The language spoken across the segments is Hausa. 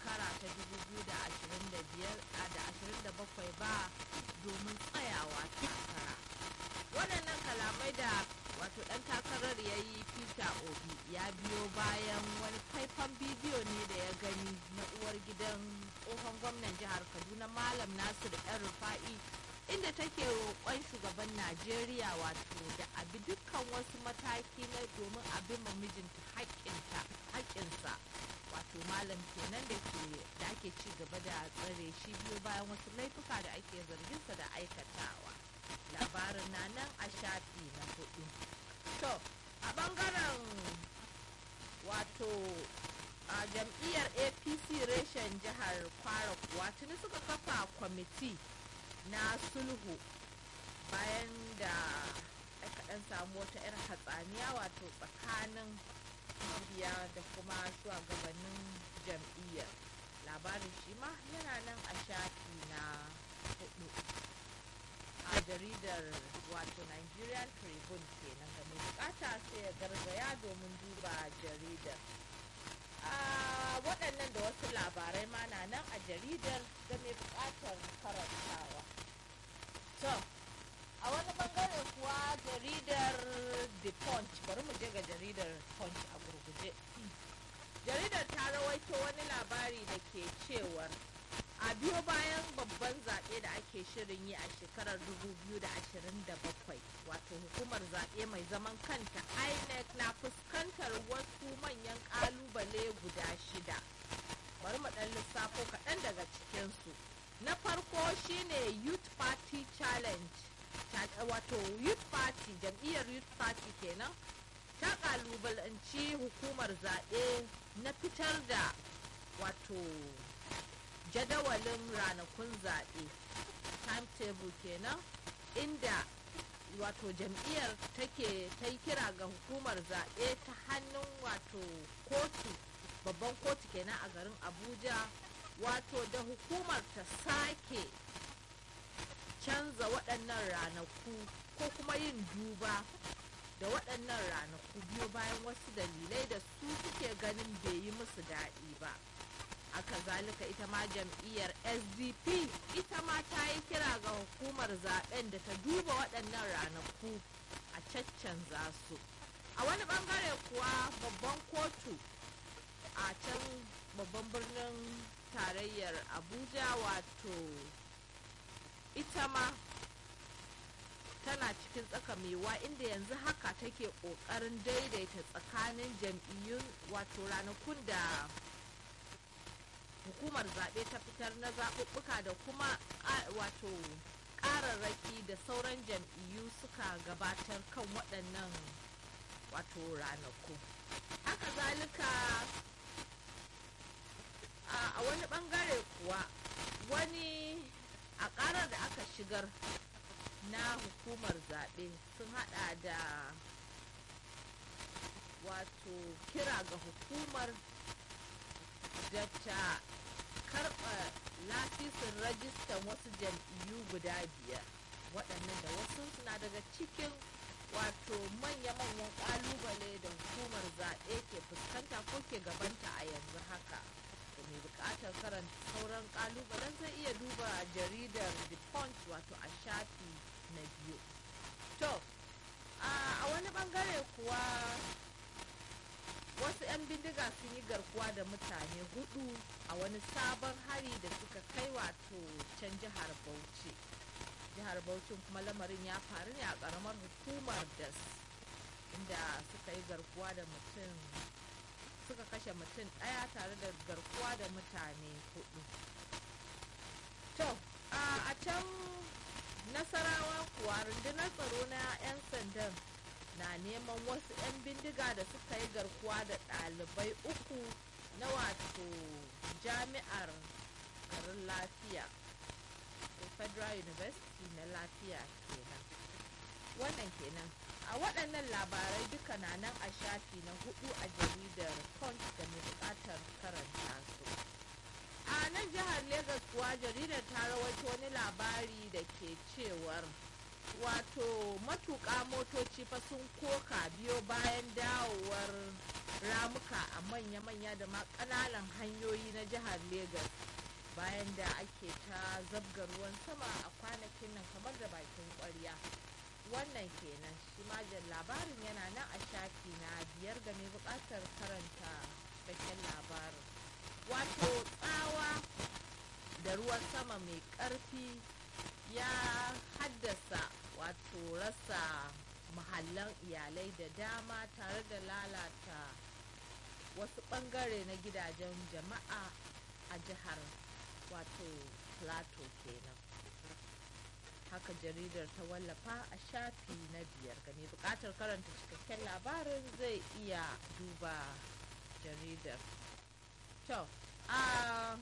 shekara ta 2027 ba domin tsayawa takara waɗannan kalamai da wato ɗan takarar ya yi peter obi ya biyo bayan wani faifan bidiyo ne da ya gani na uwar gidan tsohon gwamnan jihar kaduna malam nasir yan rufa'i inda take roƙon shugaban najeriya wato da abi dukkan wasu mataki na domin abin ma mijinta haƙƙinsa wato malam kenan da ke da ake ci gaba da tsare shi biyo bayan wasu laifuka da ake zarginsa da aikatawa labarin na nan a shafi na hudu to a bangaren wato a jam'iyyar apc reshen jihar kwara kuwa tuni suka kafa kwamiti na sulhu bayan da aka dan samu wata 'yar hatsaniya wato tsakanin mabiya da kuma shugabannin jam'iyyar labarin shi ma yana nan a shafi na hudu a jaridar wato nigerian tribune kenan ga mai bukata sai ya gargaya domin duba jaridar waɗannan da wasu labarai ma na nan a jaridar ga mai bukatar karantawa to a wani bangare kuwa jaridar the punch bari mu je ga jaridar punch a gurguje jaridar ta rawaito wani labari da ke cewar a biyo bayan babban zaɓe da ake shirin yi a shekarar 2027 wato hukumar zaɓe mai zaman kanta inec na fuskantar wasu manyan ƙalubale guda shida bari mu ɗan lissafo kaɗan daga cikinsu na farko shine youth party challenge wato youth party jam'iyyar youth party kenan ta ƙalubalanci hukumar zaɓe na fitar da wato jadawalin ranakun zaɓe timetable kenan inda wato jam'iyyar take ta yi kira ga hukumar zaɓe ta hannun wato kotu babban kotu kenan a garin abuja wato da hukumar ta sake canza waɗannan ranaku ko kuma yin duba da waɗannan ranaku biyo bayan wasu dalilai da su suke ganin bai yi musu daɗi ba aka zalika ita ma jam'iyyar sdp ita ma ta yi kira ga hukumar zaben da ta duba waɗannan ranaku a caccanza su a wani bangare kuwa babban kotu a can babban birnin tarayyar abuja wato ita ma tana cikin tsaka mewa inda yanzu haka take ƙoƙarin daidaita tsakanin jam'iyyun wato ranakun da hukumar zaɓe ta fitar na zaɓuɓɓuka da kuma wato ƙararraki da sauran jam'iyyu suka gabatar kan waɗannan wato ranaku haka zalika a wani ɓangare kuwa wani a ƙarar da aka shigar na hukumar zaɓe sun haɗa da wato kira ga hukumar da ta karɓa lasisin rajistan wasu jam'iyyu guda biyar waɗannan da wasu suna daga cikin wato manya-manyan ƙalubale da hukumar zaɓe ke fuskanta ko ke gabanta a yanzu haka da mai buƙatar karanta sauran ƙalubalen zai iya duba jaridar the punch wato a shafi na biyu to a wani ɓangare kuwa wasu 'yan bindiga sun yi garkuwa da mutane hudu a wani sabon hari da suka kai wato can jihar bauchi jihar bauchi kuma lamarin ya faru ne a karamar hukumar das inda suka yi garkuwa da mutum suka kashe mutum ɗaya tare da garkuwa da mutane hudu to a can nasarawa kuwa rundunar tsaro na 'yan sandan na neman wasu 'yan bindiga da suka yi garkuwa da ɗalibai uku na wato jami'ar garin lafiya federal university na lafiya kenan wannan kenan a waɗannan labarai duka na nan a shafi na hudu a jaridar punch da mai buƙatar karanta su a nan jihar Legas kuwa jaridar ta rawaito wani labari da ke cewar wato matuƙa motoci fa sun koka biyo bayan dawowar ramuka a manya-manya da ma ƙananan hanyoyi na jihar Legas bayan da ake ta zabga ruwan sama a kwanakin nan kamar da bakin ƙwarya wannan kenan shi majin labarin yana nan a shafi na biyar ga mai buƙatar karanta cikakken labarin wato tsawa da ruwan sama mai ƙarfi ya haddasa wato rasa mahallan iyalai da dama tare da lalata wasu ɓangare na gidajen jama'a a jihar wato plateau kenan haka jaridar ta wallafa a shafi na biyar ga mai bukatar karanta cikakken labarin zai iya duba jaridar to a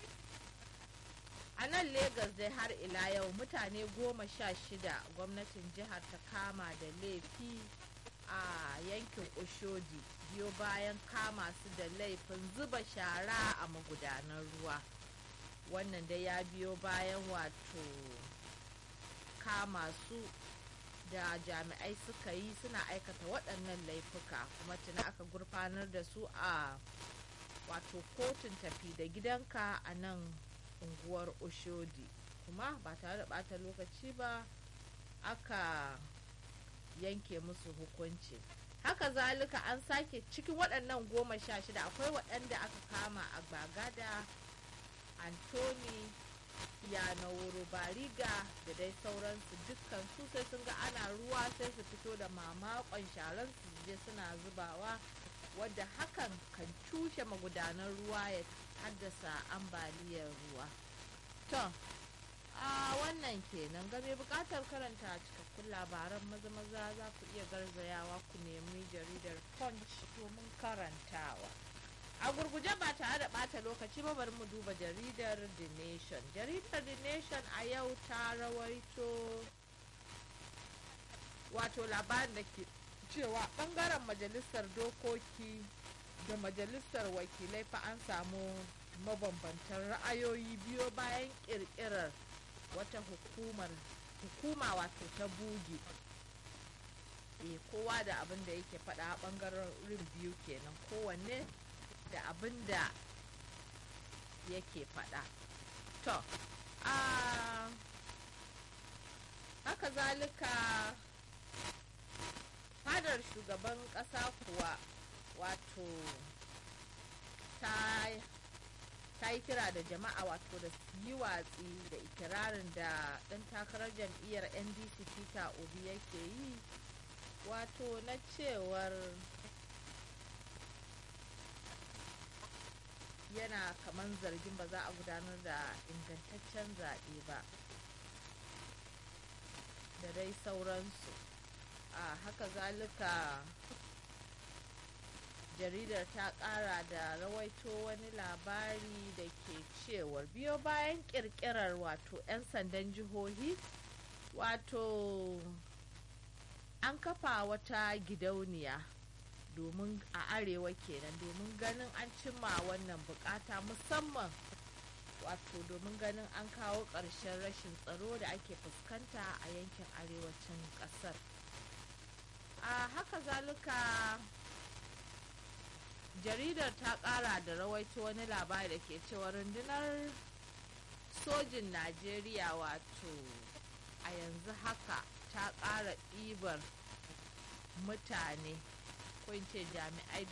a nan Legas dai har ila yau mutane goma sha shida gwamnatin jihar ta kama da laifi a yankin oshodi biyo bayan kama su da laifin zuba shara a magudanan ruwa wannan dai ya biyo bayan wato kama su da jami'ai suka yi suna aikata waɗannan laifuka kuma tuna aka gurfanar da su a wato kotun tafi da gidanka a nan unguwar oshodi kuma ba tare da ɓata lokaci ba aka yanke musu hukunci haka zalika an sake cikin waɗannan goma sha shida akwai waɗanda aka kama a bagada antoni yanawuru bariga da dai sauransu dukkan su sai sun ga ana ruwa sai su fito da mamakon sharan su je suna zubawa wadda hakan kan cushe magudanan ruwa ya haddasa ambaliyar ruwa to a wannan kenan game bukatar karanta cikakkun labaran maza maza za ku iya garzayawa ku nemi jaridar punch domin karantawa a gurguje ba tare da bata lokaci ba bari mu duba jaridar the nation jaridar the nation a yau ta rawaito wato labarin da ke cewa bangaren majalisar dokoki da majalisar wakilai fa an samu mabambantan ra'ayoyi biyo bayan kirkirar wata hukumar hukuma wato ta bugi e kowa da abin da yake faɗa a ɓangaren biyu kenan kowanne da abin da yake faɗa to a haka zalika fadar shugaban ƙasa kuwa wato ta ta yi kira da jama'a wato da su yi watsi da ikirarin da ɗan takarar jam'iyyar ndc peter obi yake yi wato na cewar yana kaman zargin ba za a gudanar da ingantaccen zaɓe ba da dai sauransu a haka zalika jaridar ta kara da rawaito wani labari da ke cewar biyo bayan kirkirar wato 'yan sandan jihohi wato an kafa wata gidauniya domin a arewa kenan domin ganin an cimma wannan bukata musamman wato domin ganin an kawo ƙarshen rashin tsaro da ake fuskanta a yankin arewacin ƙasar a haka zalika jaridar ta kara da rawaito wani labari da ke cewa rundunar sojin najeriya wato a yanzu haka ta kara ɗibar mutane ko ce jami'ai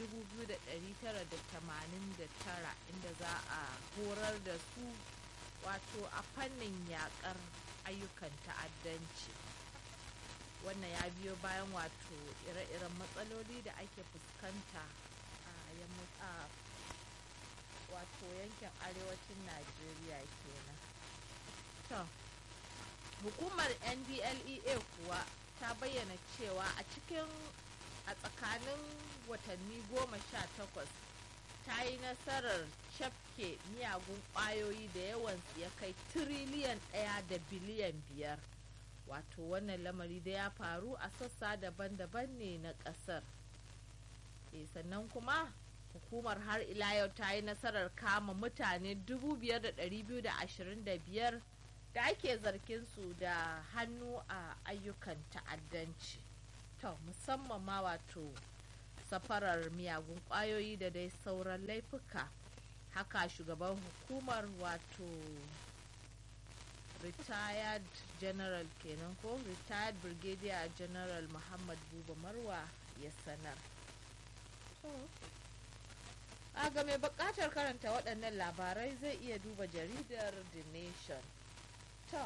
2,989 inda za a horar da su wato a fannin yakar ayyukan ta'addanci wannan ya biyo bayan wato ire-iren matsaloli da ake fuskanta a wato yankin arewacin najeriya kenan to hukumar ndlea kuwa ta bayyana cewa a cikin a tsakanin watanni goma sha takwas ta yi nasarar cafke miyagun ƙwayoyi da yawansu ya kai tiriliyan ɗaya da biliyan biyar wato wannan lamari da ya faru a sassa daban-daban ne na ƙasar e sannan kuma hukumar har ila yau ta yi nasarar kama mutane 5,225 da ake zargin su da hannu a ayyukan ta'addanci to musamman ma wato safarar miyagun kwayoyi da dai sauran laifuka haka shugaban hukumar wato retired general kenan ko retired brigadier general muhammad buba marwa ya sanar a ga mai bukatar karanta waɗannan labarai zai iya duba jaridar the nation to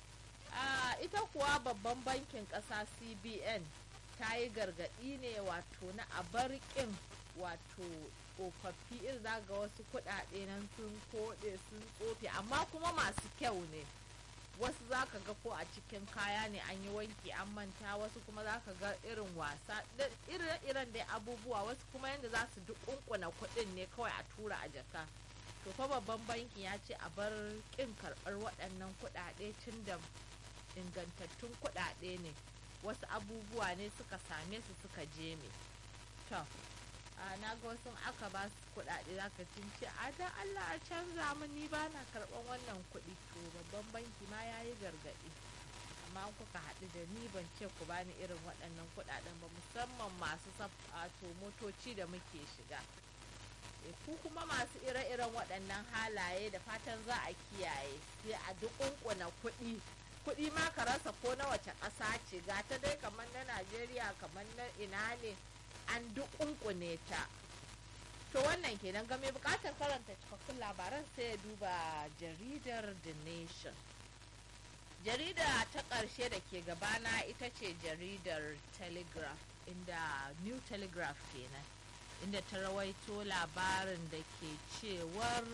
a ita kuwa babban bankin ƙasa cbn ta yi gargaɗi ne wato na abarkin wato tsofaffi irin za ga wasu kuɗaɗe nan sun koɗe sun tsofe amma kuma masu kyau ne wasu za ka ga ko a cikin kaya ne an yi wanki an manta wasu kuma za ka ga irin wasa irin dai abubuwa wasu kuma yadda za su duk kunkuna kuɗin ne kawai a tura a jaka to fa babban banki ya ce a bar kin karɓar waɗannan kuɗaɗe tun da ingantattun kuɗaɗe ne wasu abubuwa ne suka same su suka je me to a na ga wasu aka ba su kuɗaɗe za ka ce a dan Allah a canza mu ni ba na karɓan wannan kuɗi to babban banki ma ya yi gargaɗi amma kuka haɗu da ni ban ce ku bani irin waɗannan kuɗaɗen ba musamman masu to motoci da muke shiga ku kuma masu ire-iren waɗannan halaye da fatan za a kiyaye sai a dukunkuna kuɗi kuɗi ma ka rasa ko na wace ƙasa ce ga ta dai kamar na najeriya kamar na ina ne an dukunkune ta to wannan kenan ga mai bukatar karanta cikakkun labaran sai ya duba jaridar the nation jarida ta ƙarshe da ke gabana ita ce jaridar telegraph inda new telegraph kenan inda ta rawaito labarin da ke cewar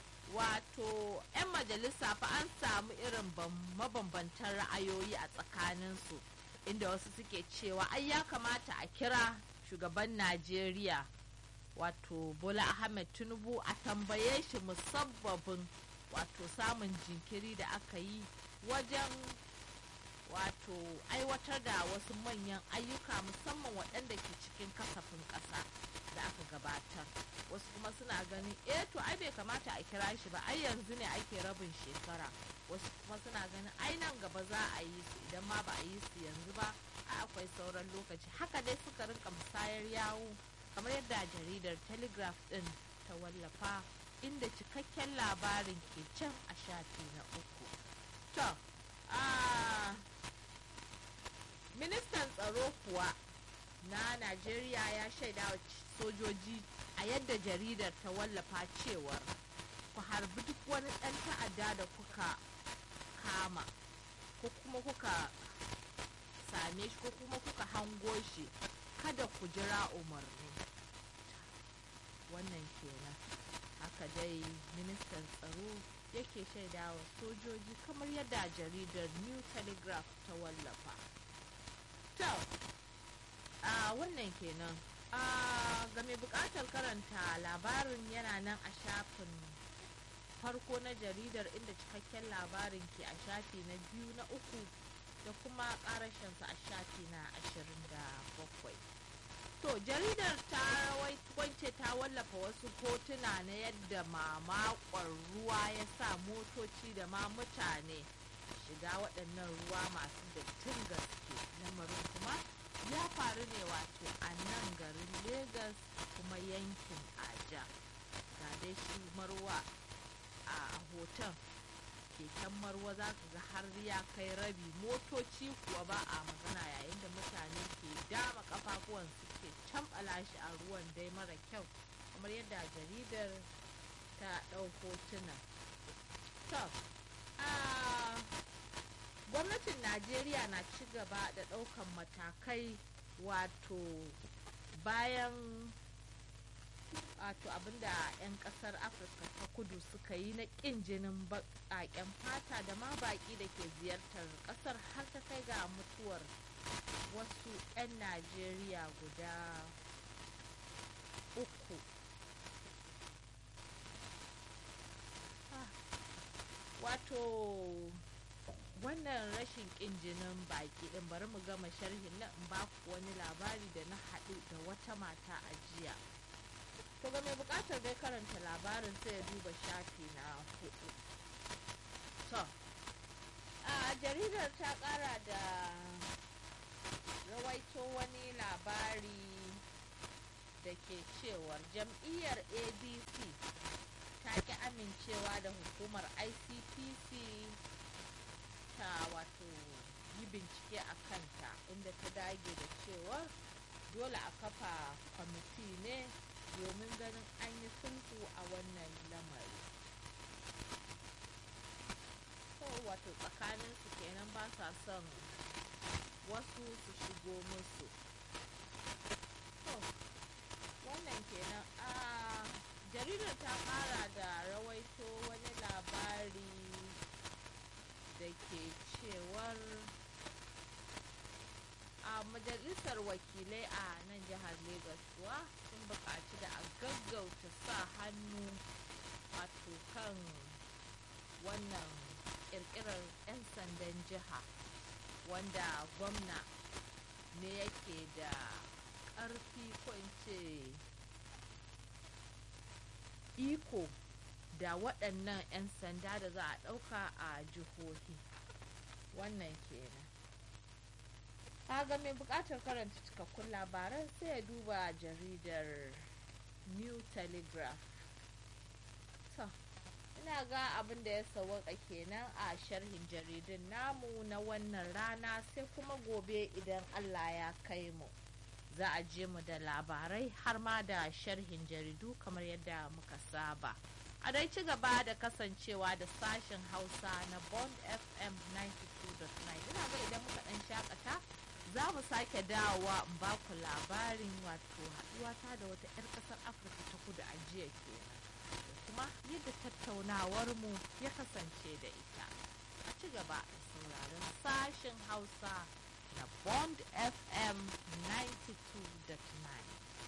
wato 'yan majalisa fa an samu irin mabambantan ra'ayoyi a tsakaninsu inda wasu suke cewa ai ya kamata a kira shugaban najeriya wato bola ahmed tinubu a tambaye shi musabbabin wato samun jinkiri da aka yi wajen wato aiwatar da wasu manyan ayyuka musamman waɗanda ke cikin kasafin ƙasa da aka gabatar wasu kuma suna ganin eh to ai bai kamata a kira shi ba ai yanzu ne ake rabin shekara wasu kuma suna ganin ai nan gaba za a yi su idan ma ba a yi su yanzu ba a akwai sauran lokaci haka dai suka rinka musayar yawo kamar yadda jaridar telegraph din ta wallafa inda cikakken labarin ke can a shafi na uku to ministan tsaro kuwa na najeriya ya shaida wa sojoji a yadda jaridar ta wallafa cewar ku harbi duk wani ɗan ta'adda da kuka kama ko kuma kuka same shi ko kuma kuka hango shi kada ku jira umarni wannan kenan haka dai ministan tsaro yake shaida wa sojoji kamar yadda jaridar new telegraph ta wallafa to a wannan kenan a ga mai bukatar karanta labarin yana nan a shafin farko na jaridar inda cikakken labarin ke a shafi na biyu na uku da kuma karashinsa a shafi na ashirin da bakwai to jaridar ta wance ta wallafa wasu hotuna na yadda mamakon ruwa ya sa motoci da ma mutane shiga waɗannan ruwa masu dattin gaske lamarin kuma ya faru ne wato a nan garin Legas kuma yankin aja ga dai shi marwa a hoton keken marwa za ka ga har ya kai rabi motoci kuwa ba a magana yayin da mutane ke dama kafafuwan suke cambala shi a ruwan dai mara kyau kamar yadda jaridar ta ɗau hotuna to gwamnatin najeriya na ci gaba da ɗaukan matakai wato bayan wato abinda 'yan kasar afirka ta kudu suka yi na ƙin jinin baƙaƙen fata da ma baƙi da ke ziyartar ƙasar har ta kai ga mutuwar wasu 'yan najeriya guda uku wato wannan rashin ƙin jinin baki ɗin bari mu gama sharhin na in baku wani labari da na haɗu da wata mata a jiya to ga mai buƙatar dai karanta labarin sai ya duba shafi na hudu to a jaridar ta ƙara da rawaito wani labari da ke cewar jam'iyyar adc ta ki amincewa da hukumar icpc ta wato yi bincike a kanta inda ta dage da cewar dole a kafa kwamiti ne domin ganin an yi sulhu a wannan lamari so wato tsakaninsu kenan ba sa son wasu su shigo musu to wannan kenan a jaridar ta kara da rawaito wani labari da ke cewar a majalisar wakilai a nan jihar Legas kuwa sun buƙaci da a gaggauta sa hannu wato kan wannan ƙirƙirar 'yan sandan jiha wanda gwamna ne yake da ƙarfi ko in ce iko da waɗannan 'yan sanda da za a ɗauka a jihohi wannan kenan ga mai buƙatar karanta cikakkun labaran sai ya duba jaridar new telegraph to ina ga abin da ya sawaka kenan a sharhin jaridun namu na wannan rana sai kuma gobe idan allah ya kai mu za a je mu da labarai har ma da sharhin jaridu kamar yadda muka saba a dai ci gaba da kasancewa da sashen hausa na bond fm 92.9 ina ga idan muka dan shakata za mu sake dawowa in ba ku labarin wato haɗuwata da wata 'yar ƙasar afirka ta kudu a jiya kenan da kuma yadda tattaunawar mu ya kasance da ita a ci gaba da sauraron sashen hausa na bond fm 92.9